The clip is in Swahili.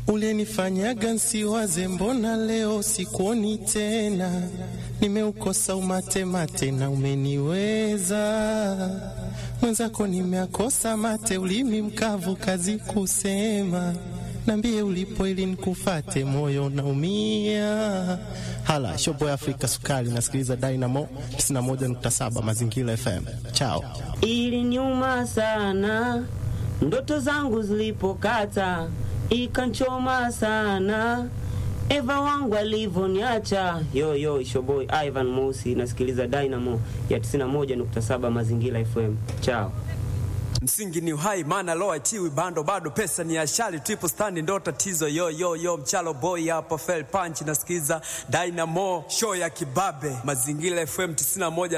Ulinifanyaga nsiwaze, mbona leo sikuoni tena? Nimeukosa umate mate na umeniweza mwenzako, nimeakosa mate, ulimi mkavu, kazi kusema. Nambie ulipo ili nikufate, moyo naumia. Hala shobo ya Afrika Sukari, nasikiliza Dynamo 91.7 Mazingira FM. Chao. Ili nyuma sana, ndoto zangu zilipokata, ikanchoma sana Eva wangu alivyoniacha. Yo yo, Showboy Ivan Mosi, nasikiliza Dynamo ya 91.7 Mazingira FM. Chao. Msingi ni uhai, maana lo achiwi bando, bado pesa ni ashali, triple stand ndo tatizo. Yo yo yo, mchalo boy hapa, fell punch, nasikiza Dynamo show ya kibabe, Mazingira FM 91